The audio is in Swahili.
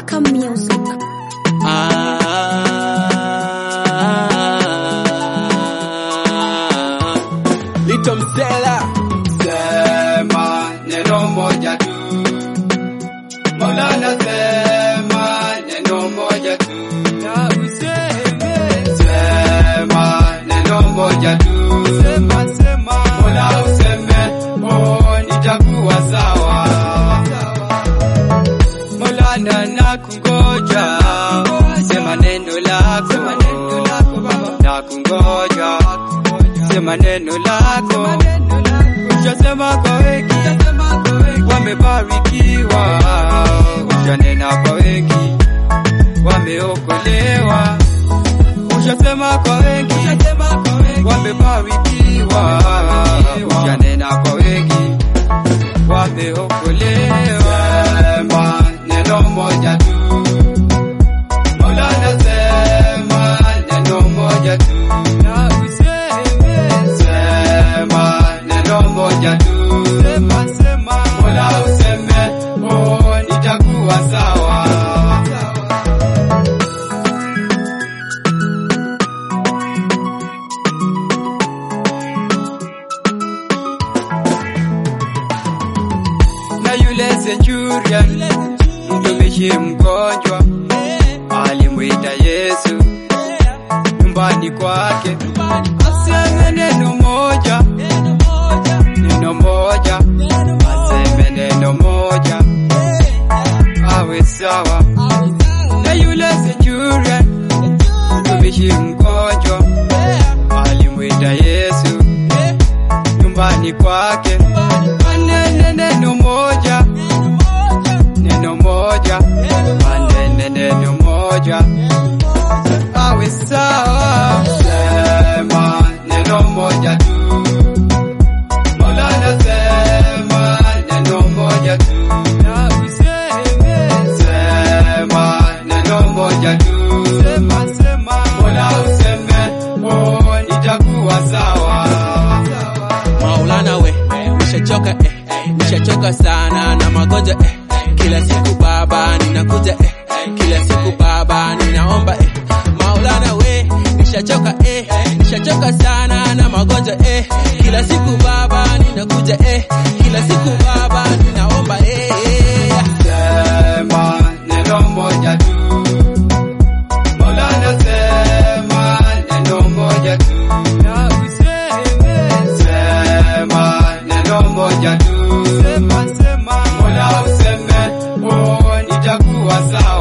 Baraka Music. Ah, Little Msela Sema neno moja tu. Maulana sema neno moja tu. na useme Sema neno moja tu. sema sema Mola useme, oh nitakuwa sawa. Maulana nakungoja. Sema neno lako. Nakungoja. Sema neno lako. Ushasema kwa wengi wamebarikiwa, ushanena kwa wengi wameokolewa. Ushasema kwa wengi wamebarikiwa, ushanena kwa wengi wameokolewa. Sema neno moja tu, Maulana sema neno moja tu. na useme Sema neno moja tu. sema sema Mola useme, oh nitakuwa sawa. Na yule centurion mtumishi mgonjwa alimwita Yesu nyumbani kwake, aseme neno moja, neno moja, aseme neno moja, awe sawa. Na yule centurion mtumishi mgonjwa alimwita Yesu nyumbani kwake, anene neno moja, neno moja, anene neno moja, awe sawa. Sema neno moja tu, Maulana sema neno moja tu, na useme sema neno moja tu, sema sema Mola useme, oh nitakuwa sawa. Maulana we nishachoka eh, nishachoka sana na magonjwa eh, kila siku baba ninakuja eh, kila siku baba ninaomba eh, Maulana we nishachoka eh, nishachoka sana na magonjwa eh, kila siku baba ninakuja eh, kila siku baba ninaomba eh, Sema neno moja tu, Maulana sema neno moja tu, na useme sema neno moja tu, sema sema Mola useme, oh nitakuwa sawa.